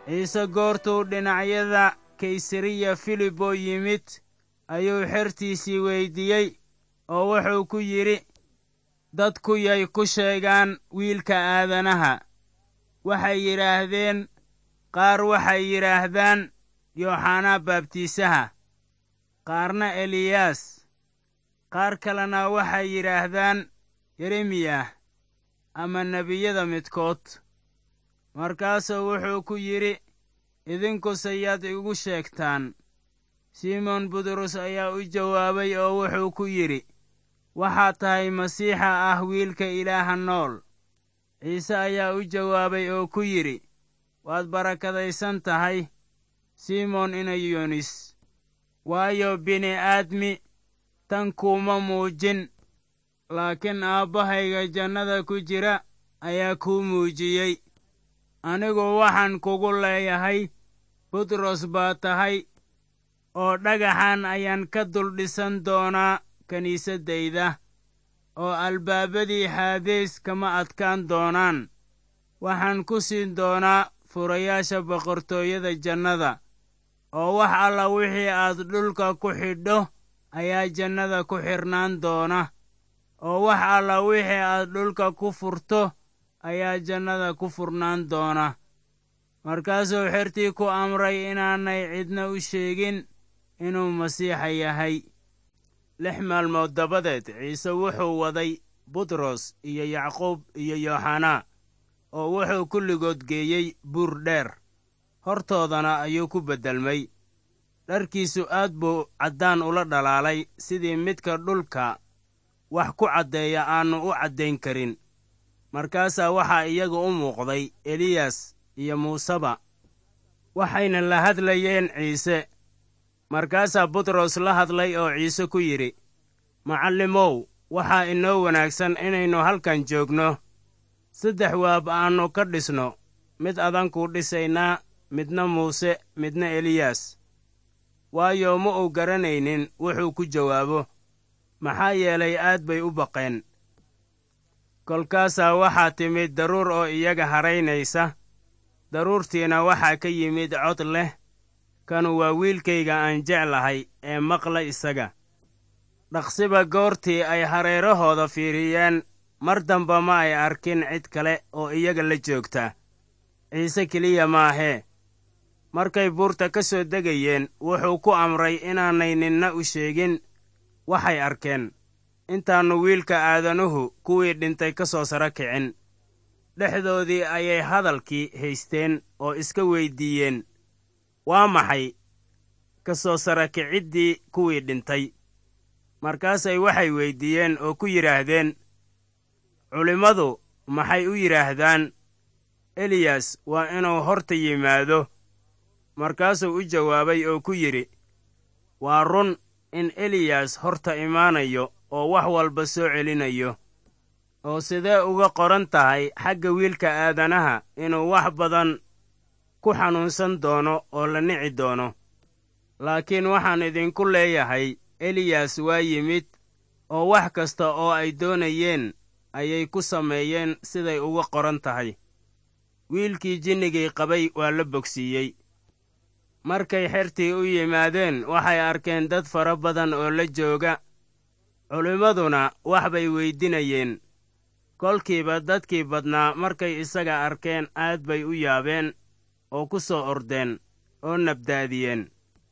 ciise goortuu dhinacyada kaysariya filibo yimid ayuu xertiisii weyddiiyey oo wuxuu ku yidhi dadku yay ku sheegaan wiilka aadanaha waxay yidhaahdeen qaar waxay yidhaahdaan yooxanaa baabtiisaha qaarna eliyaas qaar kalena waxay yidhaahdaan yeremiyah ama nebiyada midkood markaasuu wuxuu ku yidhi idinkuse yaad igu sheegtaan simoon butros ayaa u jawaabay oo wuxuu ku yidhi waxaad tahay masiixa ah wiilka ilaaha nool ciise ayaa u jawaabay oo ku yidhi waad barakadaysan tahay simoon inayonis waayo bini'aadmi tan kuuma muujin laakiin aabbahayga jannada ku jira ayaa kuu muujiyey anigu waxaan kugu leeyahay butros baa tahay oo dhagaxan ayaan ka dul dhisan doonaa kiniisaddayda oo albaabadii xaadeys kama adkaan doonaan waxaan ku siin doonaa furayaasha boqortooyada jannada oo wax alla wixii aad dhulka ku xidho ayaa jannada ku xidhnaan doona oo wax alla wixii aad dhulka ku furto ayaa jannada ku furnaan doona markaasuu xertii ku amray inaanay cidna u sheegin inuu masiixa yahay lix maalmood dabadeed ciise wuxuu waday butros iyo yacquub iyo yooxanaa oo wuxuu kulligood geeyey buur dheer hortoodana ayuu ku beddelmay dharkiisu aad buu caddaan ula dhalaalay sidii midka dhulka wax ku caddeeya aannu u caddayn karin markaasaa waxaa iyaga u muuqday eliyas iyo muuseba waxayna la hadlayeen ciise markaasaa butros la hadlay oo ciise ku yidhi macallimow waxaa inoo wanaagsan inaynu halkan joogno saddex waab aannu ka dhisno mid adankuu dhisaynaa midna muuse midna eliyas waayo ma uu garanaynin wuxuu ku jawaabo maxaa yeelay aad bay u baqeen kolkaasaa waxaa timid daruur oo iyaga haraynaysa daruurtiina waxaa ka yimid cod leh kanu waa wiilkayga aan jeclahay ee maqla isaga dhaqsiba goortii ay hareerahooda fiiriyeen mar damba ma ay arkin cid kale oo iyaga la joogta ciise keliya maahee markay buurta ka soo degayeen wuxuu ku amray inaanay ninna u sheegin waxay arkeen intaannu wiilka aadanuhu kuwii dhintay ka soo saro kicin dhexdoodii ayay hadalkii haysteen oo iska weyddiiyeen waa maxay ka soo sara kiciddii kuwii dhintay markaasay waxay weyddiiyeen oo ku yidhaahdeen culimmadu maxay u yidhaahdaan eliyas waa inuu horta yimaado markaasuu u jawaabay oo ku yidhi waa run in eliyas horta imaanayo oo wax walba soo celinayo oo sidee uga qoran tahay xagga wiilka aadanaha inuu wax badan ku xanuunsan doono oo la nici doono laakiin waxaan idinku leeyahay eliyas waa yimid oo wax kasta oo ay doonayeen ayay ku sameeyeen siday uga qoran tahay wiilkii jinnigii qabay waa la bogsiiyey markay xertii u yimaadeen waxay arkeen dad fara badan oo la jooga culimmaduna wax bay weydinayeen kolkiiba dadkii badnaa markay isaga arkeen aad bay u yaabeen oo ku soo ordeen oo nabdaadiyeen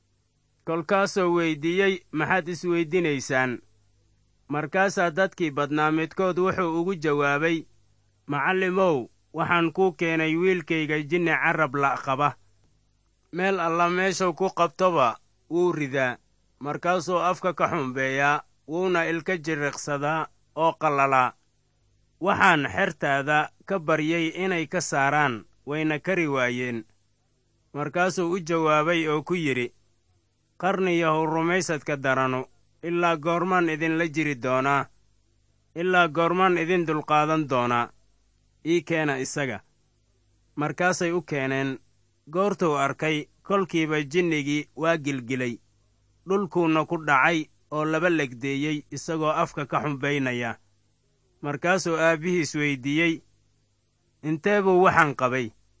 kolkaasoo weyddiiyey maxaad isweyddinaysaan markaasaa dadkii badnaa midkood wuxuu ugu jawaabay macallimow waxaan kuu keenay wiilkayga jinni carrab la' qaba meel alla meeshuu ku qabtoba wuu ridaa markaasuu afka ka xumbeeyaa wuuna ilka jiriqsadaa oo qallalaa waxaan xertaada ka baryay inay ka saaraan wayna kari waayeen markaasuu u jawaabay oo ku yidhi qarniyahow rumaysadka daranu ilaa goormaan idinla jiri doonaa ilaa goormaan idin dulqaadan doonaa ii keena isaga markaasay u keeneen goortuu arkay kolkiiba jinnigii waa gilgilay dhulkuuna ku dhacay oo laba legdeeyey isagoo afka ka xumbaynaya markaasuu aabbihiis weyddiiyey intee buu waxaan qabay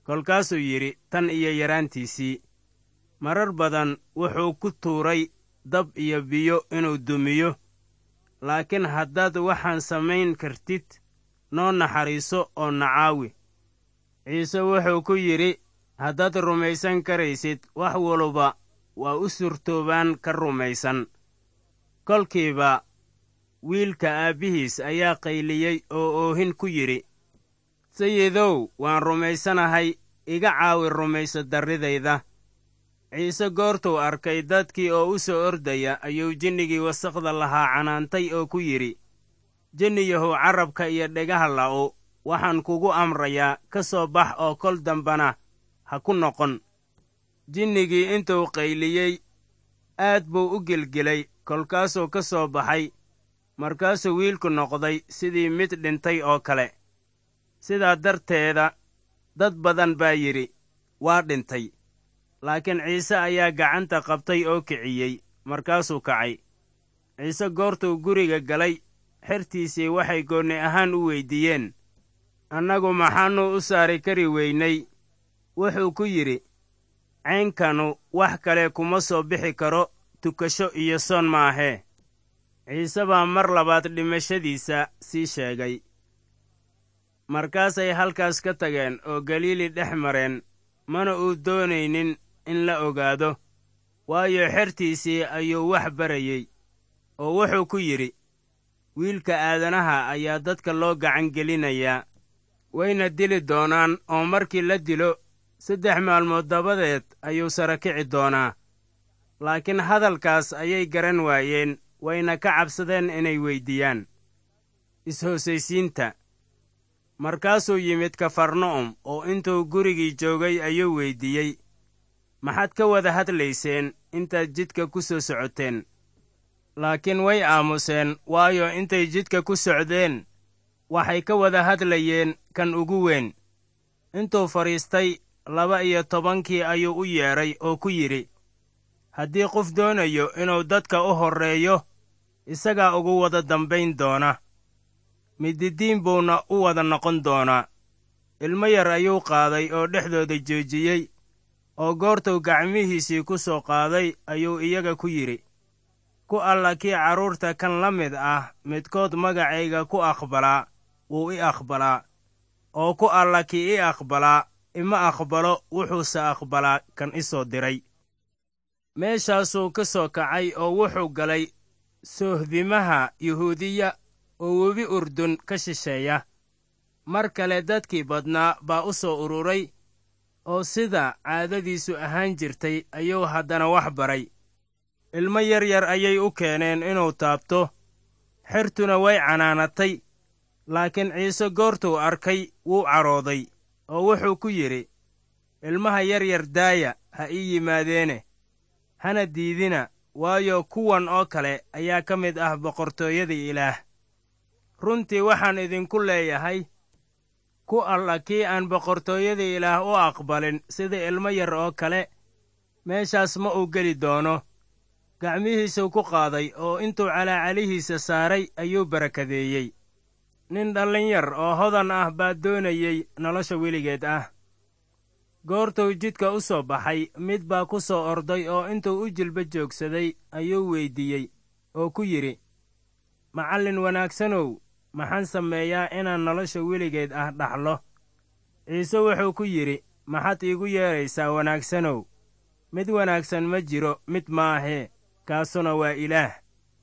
kolkaasuu yidhi tan iyo yaraantiisii marar badan wuxuu ku tuuray dab iyo biyo inuu dumiyo laakiin haddaad waxaan samayn kartid noo naxariiso oo nacaawi ciise wuxuu ku yidhi haddaad rumaysan karaysid wax waluba waa u surtoobaan ka rumaysan kolkiiba wiilka aabbihiis ayaa qayliyey oo oohin ku yidhi sayidow waan rumaysanahay iga caawi rumayso darridayda ciise goortuu arkay dadkii oo u soo ordaya ayuu jinnigii wasaqda lahaa canaantay oo ku yidhi jinniyahow carrabka iyo dhegaha la'u waxaan kugu amrayaa ka soo bax oo kol dambana ha ku noqon jinnigii intuu qayliyey aad buu u gelgelay kolkaasuu ka soo baxay markaasuu wiilku noqday sidii mid dhintay oo kale sidaa darteeda dad badan baa yidhi waa dhintay laakiin ciise ayaa gacanta qabtay oo kiciyey markaasuu kacay ciise goortuu guriga galay xertiisii waxay goonni ahaan u weyddiiyeen annagu maxaannu u saari kari weynay wuxuu ku yidhi caynkanu wax kale kuma soo bixi karo tukasho iyo soon maahee ciise baa mar labaad dhimashadiisa sii sheegay markaasay halkaas ka tageen oo galiili dhex mareen mana uu doonaynin in la ogaado waayo xertiisii ayuu wax barayey oo wuxuu ku yidhi wiilka aadanaha ayaa dadka loo gacan gelinayaa wayna dili doonaan oo markii la dilo saddex maalmood dabadeed ayuu sara kici doonaa laakiin hadalkaas ayay garan waayeen wayna ka cabsadeen inay weyddiiyaan is-hoosaysiinta markaasuu yimid kafarna'um oo intuu gurigii joogay ayuu weyddiiyey maxaad ka wada hadlayseen intaad jidka ku soo socoteen laakiin way aamuseen waayo intay jidka ku socdeen waxay ka wada hadlayeen kan ugu weyn intuu fadhiistay laba iyo tobankii ayuu u yeedhay oo ku yidhi haddii qof doonayo inuu dadka u horreeyo isagaa ugu wada dambayn doona mididiin buuna u wada noqon doonaa ilmo yar ayuu qaaday oo dhexdooda joojiyey oo goortuu gacmihiisii ku soo qaaday ayuu iyaga ku yidhi ku alla kii carruurta kan la mid ah midkood magacayga ku aqbalaa wuu i aqbalaa oo ku alla kii i aqbalaa ima aqbalo wuxuuse aqbalaa kan i soo diray meeshaasuu ka soo kacay oo wuxuu galay soohdimaha yuhuudiya oo webi urdun ka shisheeya mar kale dadkii badnaa baa u soo ururay oo sida caadadiisu ahaan jirtay ayuu haddana wax baray ilmo yar yar ayay u keeneen inuu taabto xertuna way canaanatay laakiin ciise goortuu arkay wuu cadhooday oo wuxuu ku yidhi ilmaha yar yar daaya ha ii yimaadeene hana diidina waayo kuwan oo kale ayaa ka mid ah boqortooyada ilaah runtii waxaan idinku leeyahay ku alla kii aan boqortooyada ilaah u aqbalin sida ilmo yar oo kale meeshaas ma uu geli doono gacmihiisuu ku qaaday oo intuu calaacalihiisa saaray ayuu barakadeeyey nin dhallin yar oo hodan ah baa doonayey nolosha weligeed ah goortuu jidka u soo baxay mid baa ku soo orday oo intuu u jilba joogsaday ayuu weyddiiyey oo ku yidhi macallin wanaagsanow maxaan sameeyaa inaan nolosha weligeed ah dhaxlo ciise wuxuu ku yidhi maxaad iigu yeedraysaa wanaagsanow mid wanaagsan ma jiro mid maahee kaasuna waa ilaah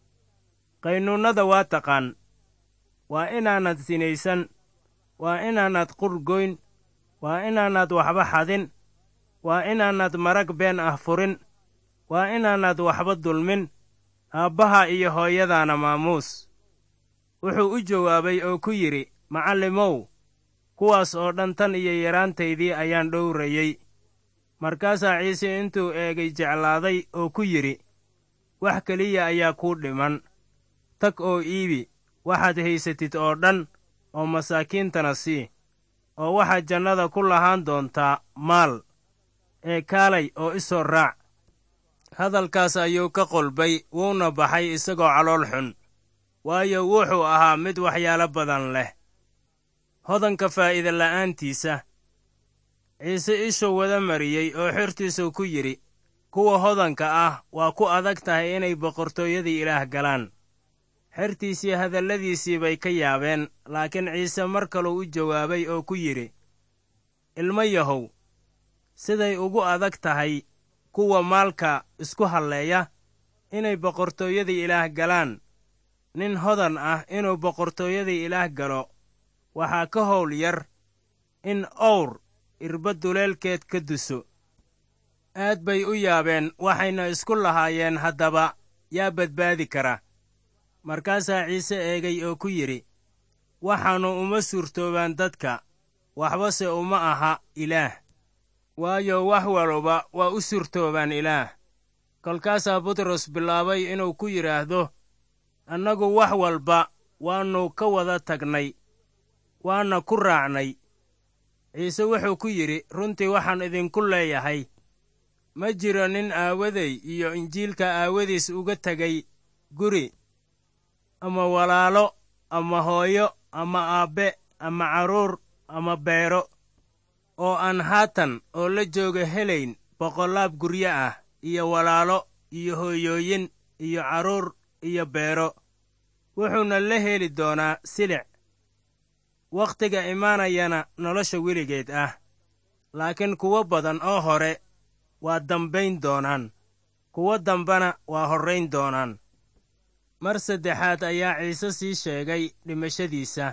qaynuunnada waa taqaan waa inaanad sinaysan waa inaanad qurgoyn waa inaanad waxba xadin waa inaanad marag been ah furin waa inaanad waxba dulmin aabbaha iyo hooyadaana maamuus wuxuu u jawaabay oo ku yidhi macallimow kuwaas oo dhan tan iyo yaraantaydii ayaan dhowrayey markaasaa ciise intuu eegay jeclaaday oo ku yidhi wax keliya ayaa kuu dhiman tag oo iibi waxaad haysatid oo dhan oo masaakiintana sii oo waxaad jannada ku lahaan doontaa maal ee kaalay oo i soo raac hadalkaas ayuu ka qolbay wuuna baxay isagoo calool xun waayo wuxuu ahaa mid waxyaalo badan leh hodanka faa'iida la'aantiisa ciise ishuu wada mariyey oo xertiisuu ku yidhi kuwa hodanka ah waa ku adag tahay inay boqortooyadii ilaah galaan xertiisii hadalladiisii bay ka yaabeen laakiin ciise mar kaluu u jawaabay oo ku yidhi ilmo yahow siday ugu adag tahay kuwa maalka isku halleeya inay boqortooyadii ilaah galaan nin hodan ah inuu boqortooyadii ilaah galo waxaa ka howl yar in owr irba duleelkeed ka duso aad bay u yaabeen waxayna isku lahaayeen haddaba yaa badbaadi kara markaasaa ciise eegay oo ku yidhi waxaannu uma suurtoobaan dadka waxbase uma aha ilaah waayo wax walba waa u suurtoobaan ilaah kolkaasaa butros bilaabay inuu ku yidhaahdo annagu wax walba waannu ka wada tagnay waana ku raacnay ciise wuxuu ku yidhi runtii waxaan idinku leeyahay ma jiro nin aawaday iyo injiilka aawadiis uga tegay guri ama walaalo ama hooyo ama aabbe ama carruur ama beero oo aan haatan oo la jooga helayn boqollaab guryo ah iyo walaalo iyo hooyooyin iyo carruur iyo beero wuxuuna la heli doonaa silic wakhtiga imaanayana nolosha weligeed ah laakiin kuwo badan oo hore waa dambayn doonaan kuwo dambana waa horrayn doonaan mar saddexaad ayaa ciise sii sheegay dhimashadiisa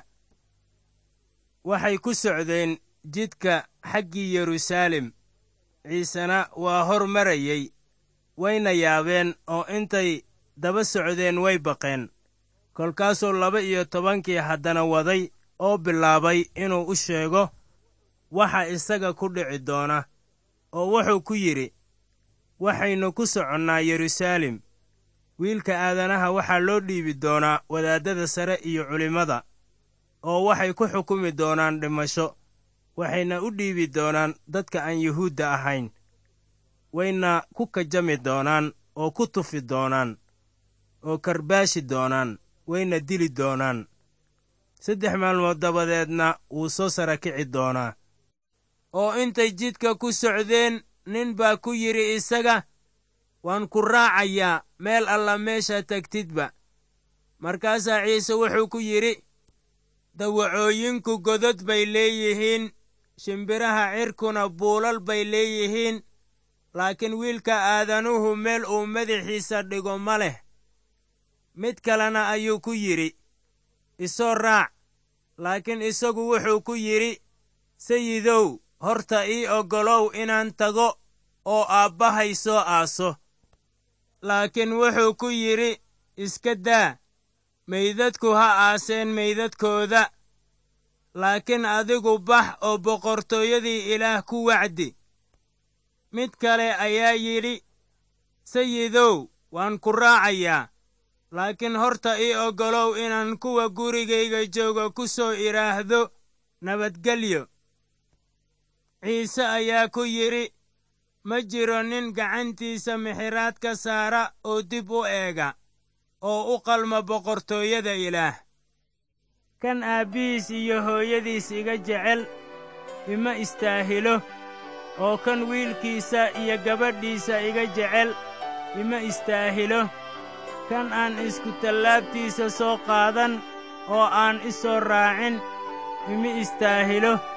waxay ku socdeen jidka xaggii yeruusaalem ciisena waa hor marayey wayna yaabeen oo intay daba socdeen way baqeen kolkaasuu laba iyo tobankii haddana waday oo bilaabay inuu u sheego waxa isaga ku dhici doona oo wuxuu ku yidhi waxaynu ku soconnaa yeruusaalem wiilka aadanaha waxaa loo dhiibi doonaa wadaaddada sare iyo culimmada oo waxay ku xukumi doonaan dhimasho waxayna u dhiibi doonaan dadka aan yuhuudda ahayn wayna ku kajami doonaan oo ku tufi doonaan oo karbaashi doonaan wayna dili doonaan saddex maalmood dabadeedna wuu soo sara kici doonaa oo intay jidka ku socdeen nin baa ku yidhi isaga waan ku raacayaa meel alla meesha tagtidba markaasaa ciise wuxuu ku yidhi dawacooyinku godod bay leeyihiin shimbiraha cirkuna buulal bay leeyihiin laakiin wiilka aadanuhu meel uu madaxiisa dhigo ma leh mid kalena ayuu ku yidhi isoo raac laakiin isagu wuxuu ku yidhi sayidow horta ii oggolow inaan tago oo aabbahay soo aaso laakiin wuxuu ku yidhi iska daa meydadku ha aaseen meydadkooda laakiin adigu bax oo boqortooyadii ilaah ku wacdi mid kale ayaa yidhi sayidow waan ku raacayaa laakiin horta ii oggolow inaan kuwa gurigayga jooga ku soo idhaahdo nabadgelyo ciise ayaa ku yidhi ma jiro nin gacantiisa mixiraad ka saara oo dib u eega oo u qalma boqortooyada ilaah kan aabbihiis iyo hooyadiis iga jecel ima istaahilo oo kan wiilkiisa iyo gabadhiisa iga jecel ima istaahilo kan aan isku tallaabtiisa soo qaadan oo aan i soo raacin ima istaahilo